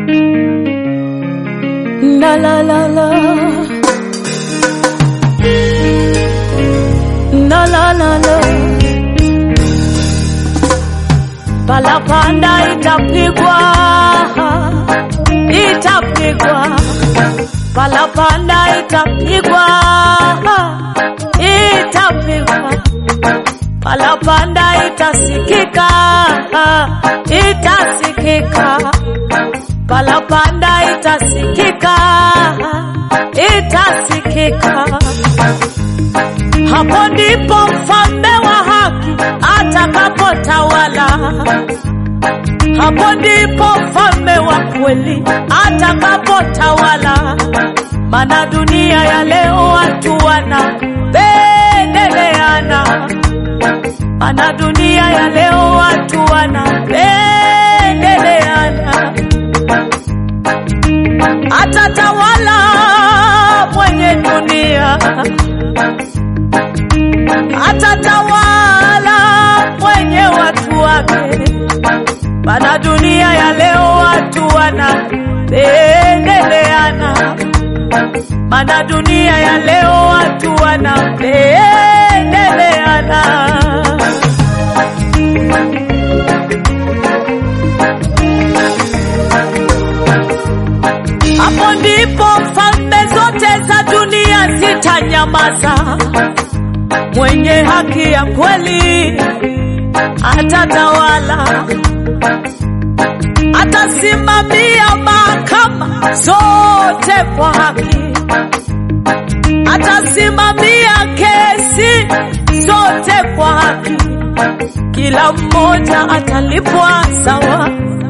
La la la la. La la la la. Palapanda itapigwa, itapigwa. Palapanda itapigwa, itapigwa. Palapanda itasikika, itasikika. Palapanda itasikika, itasikika. Hapo ndipo mfalme wa haki atakapotawala. Hapo ndipo mfalme wa kweli atakapotawala. Maana dunia ya leo watu wanapendeleana, maana dunia ya leo watu wanapendeleana. Atatawala mwenye dunia, atatawala mwenye watu wake. Maana dunia ya leo watu wanapendeleana, maana dunia ya leo watu wanapendeleana. Hapo ndipo falme zote za dunia zitanyamaza. Mwenye haki ya kweli atatawala, atasimamia mahakama zote kwa haki, atasimamia kesi zote kwa haki. Kila mmoja atalipwa sawa.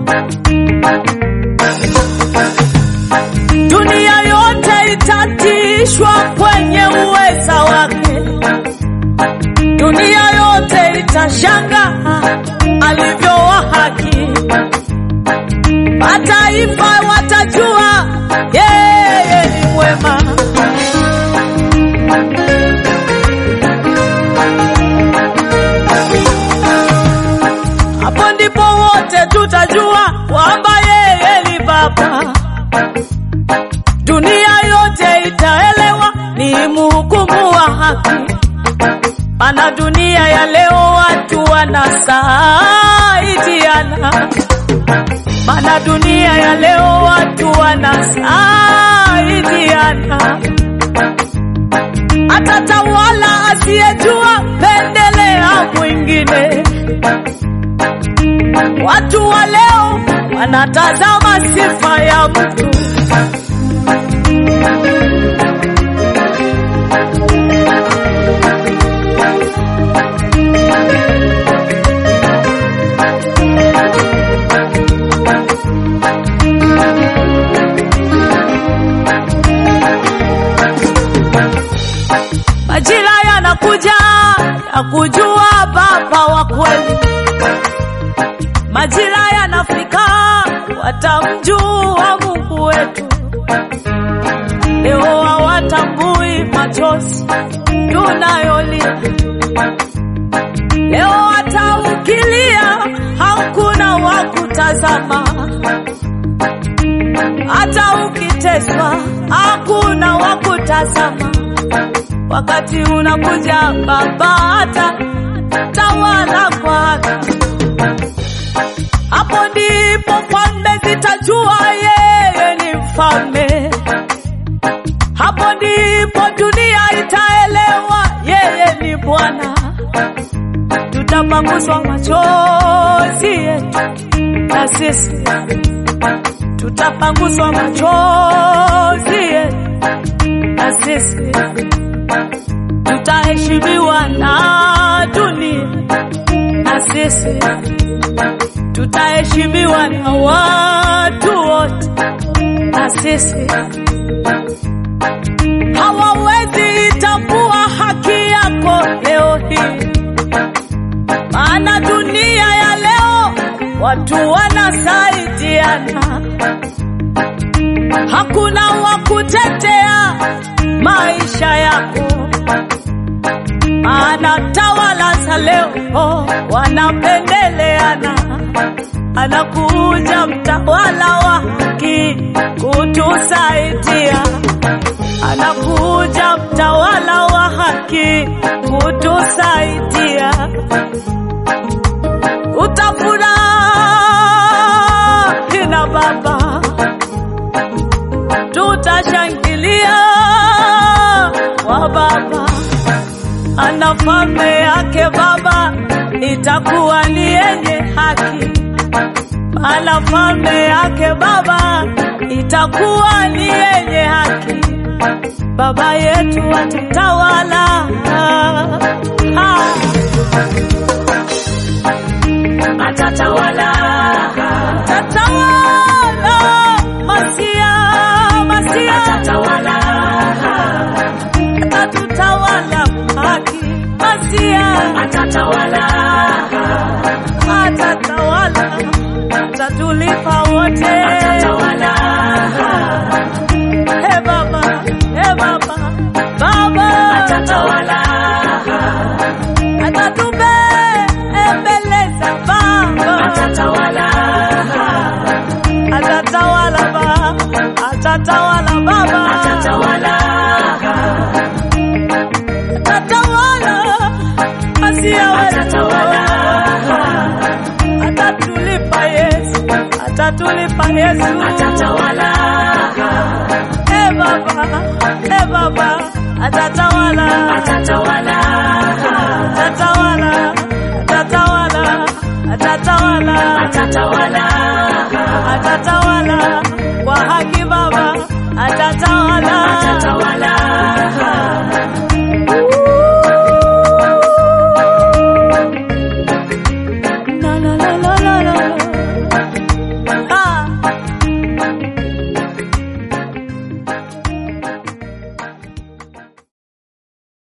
Dunia yote itatishwa kwenye uweza wake. Dunia yote itashanga alivyo wa haki. Mataifa watajua yeye ni mwema. Hapo ndipo wote tutajua kwamba yeye ni Baba. Dunia yote itaelewa ni mhukumu wa haki. Maana dunia ya leo watu wanasaidiana, maana dunia ya leo watu wanasaidiana. Atatawala asiyejua pendelea mwingine. Watu wa leo wanatazama sifa ya mtu Majira yanakuja ya kujua Baba wa kweli, majira yanafika watamjua Mungu wetu. Leo hawatambui machozi tunayolia, leo hata ukilia hakuna wa kutazama, hata ukiteswa hakuna wa kutazama. Wakati unakuja Baba ata tawala kwa haki. Hapo ndipo falme zitajua yeye ni mfalme. Hapo ndipo dunia itaelewa yeye ni Bwana. Tutapanguswa machozi yetu na sisi tutapanguswa machozi yetu na sisi tutaheshimiwa na dunia na sisi tutaheshimiwa na watu wote na sisi hawawezi itambua haki yako leo hii, maana dunia ya leo watu wanasaidiana, hakuna wa kutetea maisha yako, maana tawala za leo wanapendeleana. Anakuja mtawala wa haki maana falme yake Baba itakuwa ni yenye haki, maana falme yake Baba itakuwa ni yenye haki. Baba yetu atatawala, Ah, atatawala atatawala Masia, Masia atatawala atatutawala haki, Masia atatawala atatawala, atatulipa wote. atatawala He Baba, he Baba, Baba atatawala atatubembeleza Baba, atatawala atatawala Baba, atatawala Baba, atatawala atatawala Masia wetu, atatawala atatulipa Yesu, atatulipa Yesu, atatawala he Baba, he Baba, atatawala, atatawala atatawala, atatawala, atatawala, atatawala atatawala kwa haki Baba, atatawala